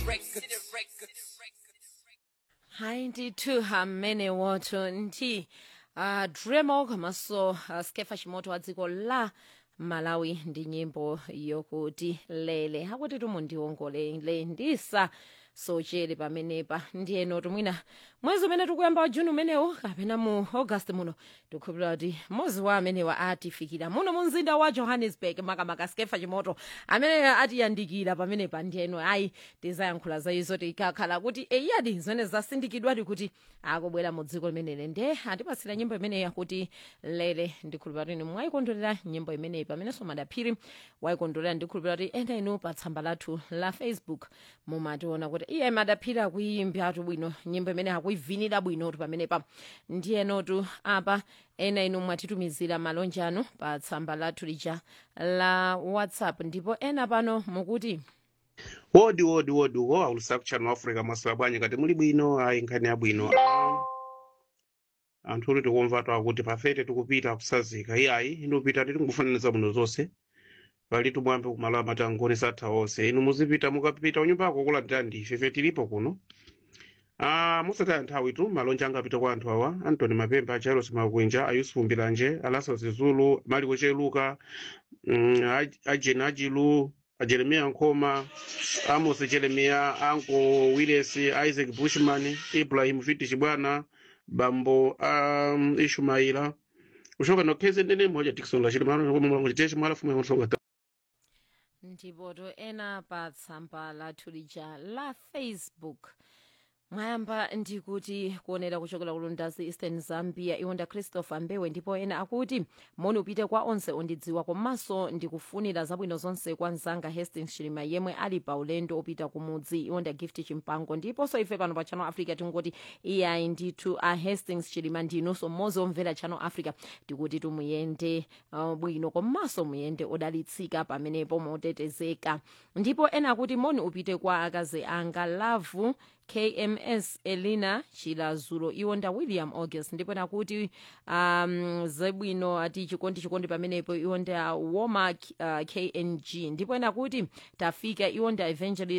hayi ndithu hamene woto nti uh, dremok maso uh, skefa chimoto wa dziko la malawi ndi nyimbo yokuti lele akuti tumundiongolele ndisa sochere pamenepa ndiyeno tumwina mwezi umene tikuyamba wa juni umenewu kapena mu august muno tikukhulupirira kuti mmodzi wa amenewa atifikira muno mu mzinda wa johannesburg makamaka skefa chimoto amene atiyandikira pamenepa ndiyeno ayi tizayankhula za izo tikakhala kuti eyadi zimene zasindikidwadi kuti akubwera mu dziko limeneli nde atipasira nyimbo imeneyi yakuti lele ndikhulupirira kuti inu mwayikondwerera nyimbo imeneyi pamenenso madaphiri wayikondwerera ndikhulupirira kuti ena inu pa tsamba lathu la facebook mumationa kuti iye madaphiri akuyimbiratu bwino nyimbo imene akuivinira bwinotu pamenepa ndiyenotu apa ena inu mwatitumizira malonje anu pa tsamba lathu lija la whatsapp ndipo ena pano mukuti wodi wodi wodi uko aulusa kuchano africa mwasula bwanyi kati muli bwino ayi nkhani yabwino Ah, anthu uli tikumva twakuti pafete tikupita kusazika iyayi inupita titingufananiza muno zonse pali tumwambe kumalo amatangoni satha onse inu muzipita mukapita unyumbako kulandira ndife ife tilipo kuno Ah, musataya nthawi tu malonje angapita kwa anthu awa antony mapemba charles makwinja ayusufu mbilanje alaso zizulu maliko cheluka mm, Aj- ajeni ajilu ajeremiya nkoma amos jeremiya anko willis isaac bushman ibrahim fiti chibwana bambo um, ishumaila ushoka nokheze ndene mmoja tikson lachilimaanochiteche mwalafumu yamusonga ndipoto ena pa tsamba lathu lija la facebook mwayamba ndikuti kuonera kuchokera kulundazi eastern zambia iwonda christopher mbewe ndipo ena akuti moni upite kwa onse ondidziwa komanso ndikufunira zabwino zonse kwa mzanga hastings chilima yemwe ali pa ulendo opita kumudzi iwonda gift chimpango ndiponso ife pano pa channel africa tingoti iyayi ndithu a hastings chilima ndinunso mmodzi omvera channel africa tikuti tumuyende uh, bwino komanso muyende odalitsika pamenepo motetezeka ndipo ena akuti moni upite kwa akazi anga lavu kms elina chilazulo iwonda william august ndipo nakuti um, zebwino ati chikondi chikondi pamenepo iwonda woma uh, kng ndipo nakuti tafika iwonda evangelist